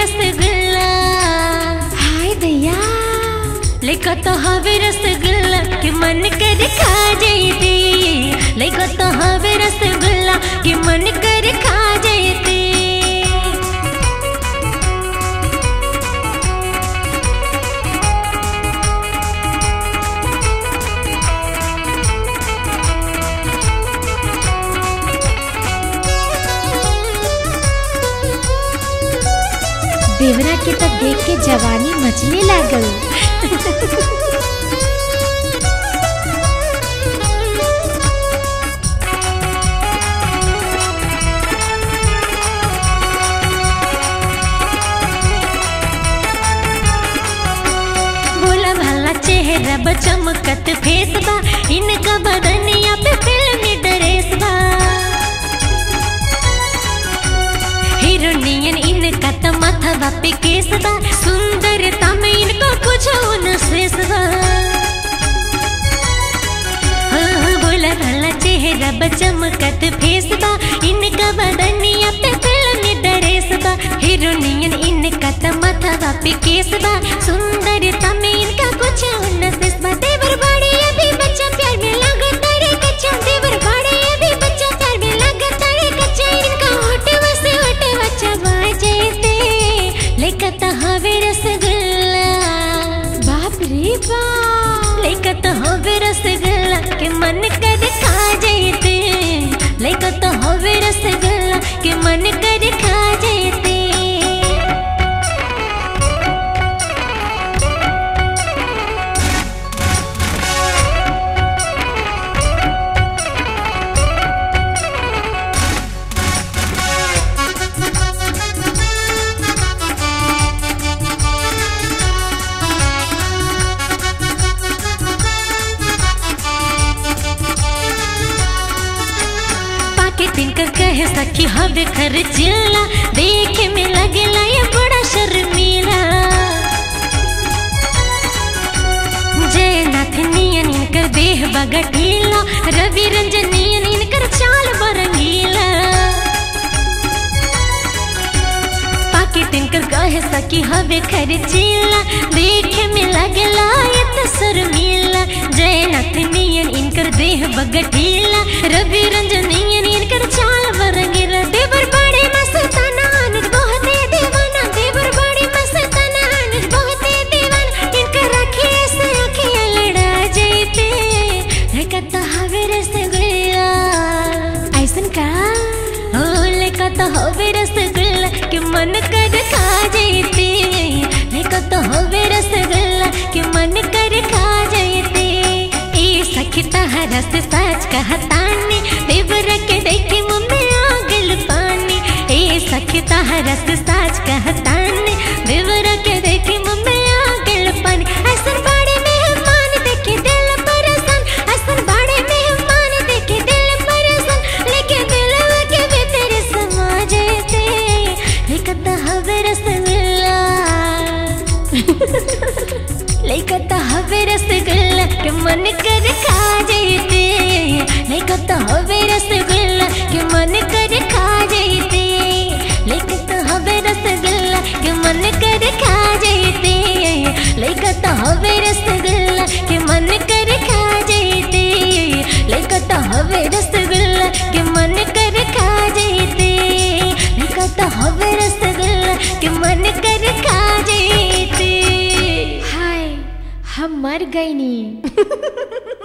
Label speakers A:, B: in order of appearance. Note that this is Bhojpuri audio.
A: रसगुल्ला
B: हाय दैया
A: लेको तो हवे रसगुल्ला कि मन कर खा जैती लेको तो हवे रसगुल्ला कि मन कर खा जैती
B: देवरा के तो देख के जवानी मचले लागल
A: बोला भला चेहरा बा चमकत फेस बा इनका बदनिया पे फिल्मी ड्रेस बा हीरोनियन इनका तो माथा पे केस बा सुंदरता में इनको कुछ न शेष बा हाँ, बोला भला चेहरा बा चमकत फेस बा इनका बदनिया पे फिल्मी ड्रेस बा हीरोनियन इनका तो माथा पे केस बा सुंदरता में इनका कुछ न शेष बा देवर बड़े अभी बच्चा प्यार में लगा तारे कच्चा देवर बड़े अभी बच्चा प्यार में लगा तारे कच्चा इनका होठ वसे होठ बच्चा बाजेते लेकर तो हवे रसगुल्ला
B: बाप रे बाप
A: लेकर तो हवे रसगुल्ला के मन कर खा जैते लेकर तो हवे रसगुल्ला के मन कर खा जैते पाके तिनकर कहे सखी हवे खर्चिला देखे में लगला ये बड़ा शर्मीला जयनाथ नियन इनकर देह बगटीला रवि रंजन नियन इनकर चाल बरंगीला पाके तिनकर कहे सखी हवे खर्चिला देखे में लगला ये तो शर्मीला जयनाथ नियन इनकर देह बगटीला रवि रंजन नियन इनकर चाल बरंगीला देवर बड़े मस्ताना अनुज बहुते दीवाना देवर बड़े मस्ताना अनुज बहुते दीवाना इनकर रखे से अखियां लड़ा जैते लेकत हवे रसगुल्ला
B: ऐसन का
A: ओ लेकत हवे रसगुल्ला कि मन कर खा जैते लेकत हवे रसगुल्ला कि मन कर खा जैते ए सखी तहरा से सच कहतानी देवर के देखी मुंह में आ गल पानी ए सखी तहरा से सच कहतानी देवर के देखी मुंह में आ गल पानी ऐसन बड़े मेहमान देखे दिल परेशान ऐसन बड़े मेहमान देखे दिल परेशान लेके दिल के भीतर समा जाते लेकत हवे रसगुल्ला लेकत हवे रसगुल्ला के मन कर खा जैते लेकत हवे रसगुल्ला के मन कर खा जैते लेकत हवे रसगुल्ला के मन कर खा जैते लेकत हवे रसगुल्ला के मन कर खा जैते लेकत हवे रसगुल्ला के मन कर खा जैते लेकत हवे रसगुल्ला के मन कर खा जैते
B: हाय हम मर गई नी